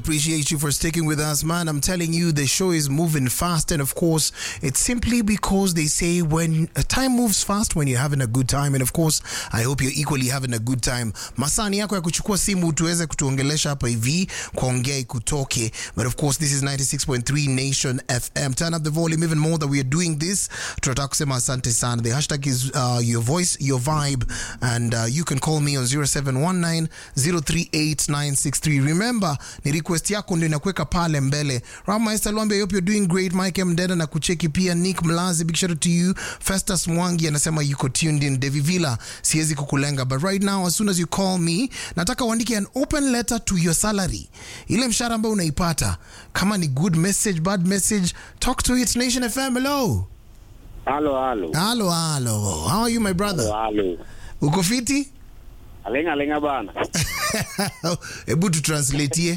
appreciate you for sticking with us, man. I'm telling you, the show is moving fast, and of course, it's simply because they say when uh, time moves fast when you're having a good time, and of course, I hope you're equally having a good time. Masani yako ya kuchukua simu tuweze kutuongelesha hapa hivi kuongea ikutoke, but of course, this is 96.3 Nation FM. Turn up the volume even more that we are doing this. Tunataka kusema asante sana. The hashtag is uh, your voice, your vibe, and uh, you can call me on 0719 038963. Remember, ni request yako ndio inakuweka pale mbele. Ramaester Lwambi, I hope you're doing great. Mike Mdeda na kucheki pia. Nick Mlazi, big shout out to you. Festus Mwangi anasema yuko tuned in. Devi Villa, siwezi kukulenga, but right now as soon as you call me, nataka uandike an open letter to your salary, ile mshahara ambayo unaipata, kama ni good message, bad message, talk to it. Nation FM, hello. Halo, halo. Halo, halo. How are you my brother? Halo. Uko fiti? Alenga alenga bana. Hebu tutranslatie.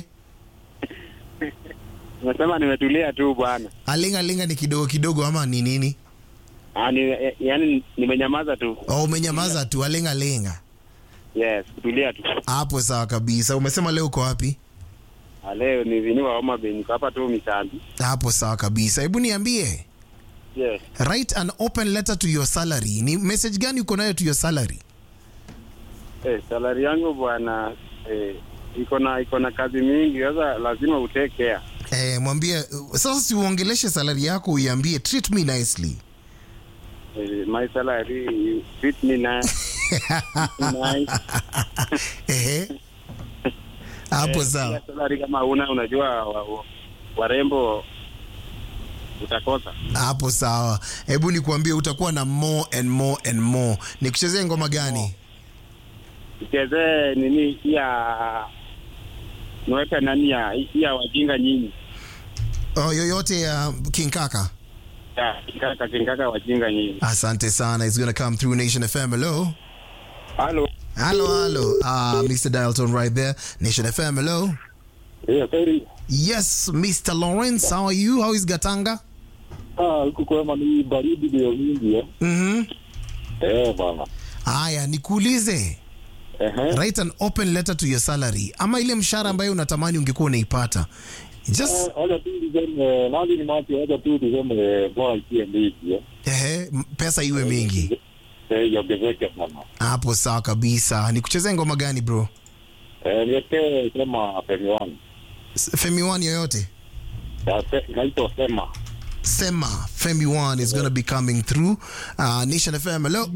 Nimesema nimetulia tu bwana. Alinga linga ni kidogo kidogo ama ni nini? Ah, ni, eh, yani nimenyamaza tu. Oh, umenyamaza tu. Alinga linga. Yes, kutulia tu. Hapo sawa kabisa. Umesema leo uko wapi? Ah, Leo ni viniwa Homa Bay, niko hapa tu Misambi. Hapo sawa kabisa. Hebu niambie, Yes. write an open letter to your salary. Ni message gani uko nayo to your salary? Eh, salari yangu bwana eh, iko na iko na kazi mingi, sasa lazima utake care. Eh, mwambie sasa, si uongeleshe salary yako, uiambie treat me nicely. Eh, my salary you treat me nice. nice. Ehe. Hapo Eh, sawa. pia salary kama una unajua wa, wa, warembo utakosa. Hapo sawa. Hebu nikuambie utakuwa na more and more and more. Nikuchezee ngoma gani? Ichezee nini ya niweke nani ya ya wajinga nyinyi. Oh, yoyote ya King Kaka. Ya, kinkaka kinkaka wajinga nyinyi. Asante sana. It's going to come through Nation FM. Hello. Halo. Hello, hello. Uh, Mr. Dialton right there. Nation FM. Hello. Yeah, sorry. Yes, Mr. Lawrence. How are you? How is Gatanga? Ah, huku kwema ni baridi ndio mingi eh. Mhm. Eh bana. Haya, nikuulize. Ehe. Write an open letter to your salary ama ile mshahara ambayo unatamani ungekuwa unaipata. Just Eh, Wacha tu niseme nani ni mati, wacha tu niseme bora ikie mingi eh. ehe, m- pesa iwe mingi. Eh, iongezeke sana. Hapo sawa kabisa. Nikuchezee ngoma gani bro? Eh, niwekee sema Femi One. S- Femi One yoyote? Ya, se- Inaitwa sema. Sema Femi One is going to be coming through. Uh, Nation FM. Hello.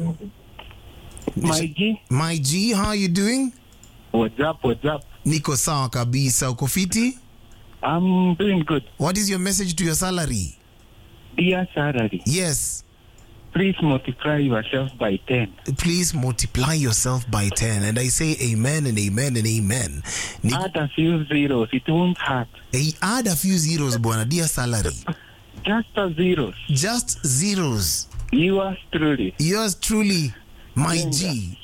My G, My G, how are you doing? what's up, what's up? Niko sawa kabisa. Uko fiti? I'm doing good. What is your message to your salary? Dear salary, Yes. please multiply yourself by 10. Please multiply yourself by 10. And I say amen and amen and amen. Ni, Add a few zeros, it won't hurt. eh, add a few zeros, bwana, dear salary. Just a zeros. Just zeros. Yours truly. Yours truly, my G.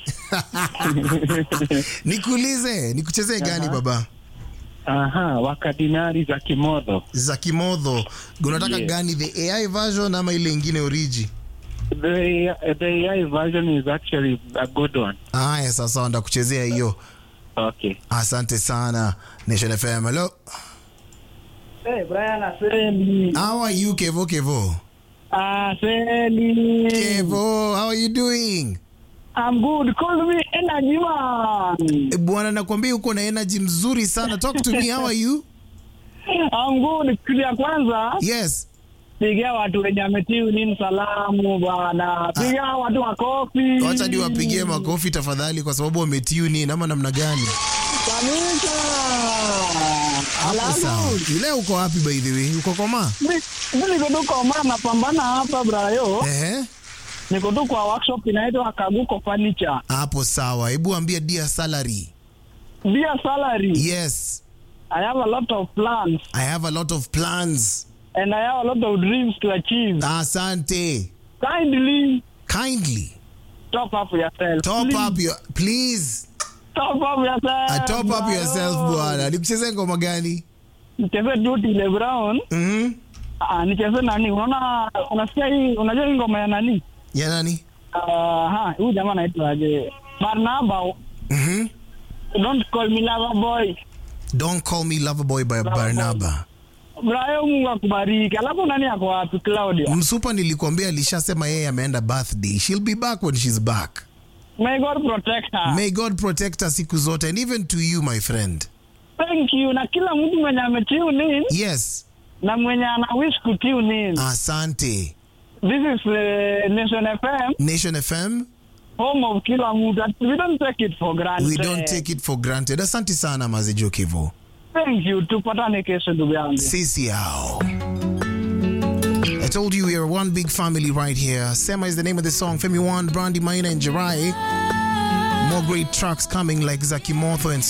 Nikuulize, nikuchezee gani baba? Aha, wakadinari za kimodho. Za kimodho. Unataka Yeah. gani, the AI version ama ile ingine origi? The, the AI version is actually a good one. Haya, sasa ndakuchezea hiyo. Okay. Asante sana. Nation FM. Hello. Hey, Brian Aseli. How are you, Kevo Kevo? Aseli. Kevo, how are you doing? I'm good. Call me energy man. Eh, Bwana nakwambia uko na energy mzuri sana. Talk to me. How are you? I'm good. Kitu ya kwanza Yes. pigia watu wenye ametiu nini salamu bwana. Pigia watu makofi. Wacha niwapigie makofi tafadhali kwa sababu wametune in ama namna gani? Kabisa. Hapo sawa. Alafu Leo uko wapi by the way? Uko koma? mi- mi niko tu kwa maana napambana hapa brayo. Ehe. Niko tu kwa workshop inaitwa Kaguko Furniture. Hapo sawa. Hebu ambia dear salary. Dear salary, Yes. I have a lot of plans I have a lot of plans. and I have a lot of dreams to achieve. Asante. Kindly Kindly top up yourself. top Please, up your please. Top up yourself. Uh, top up bro. yourself bwana. Nikuchezee ngoma gani? Nicheze Duty Le Brown. Mhm. Ah, nicheze nani? Unaona unasikia hii unajua hii ngoma ya nani? Ya nani? Ah, ha, huyu jamaa anaitwa aje? Barnaba. Mhm. Don't call me lover boy. Don't call me lover boy by Barnaba. Brayo, Mungu akubariki. Alafu nani ako wapi? Claudia. Msupa nilikuambia alishasema yeye ameenda birthday. She'll be back when she's back. May God protect her. May God protect her siku zote and even to you my friend. Thank you. Na kila mtu mwenye ametune in Yes. na mwenye ana wish kutune in. Asante. This is uh, Nation FM, Nation FM, home of kila mtu. We don't take it for granted. we don't take it for granted. Asante sana Mazejo Kivu. Thank you. Tupatane kesho ndugu yangu. Sisi hao. I told you we are one big family right here. Sema is the name of the song. Femi One, Brandy Maina, and Jirai. More great tracks coming like Zaki Mortho and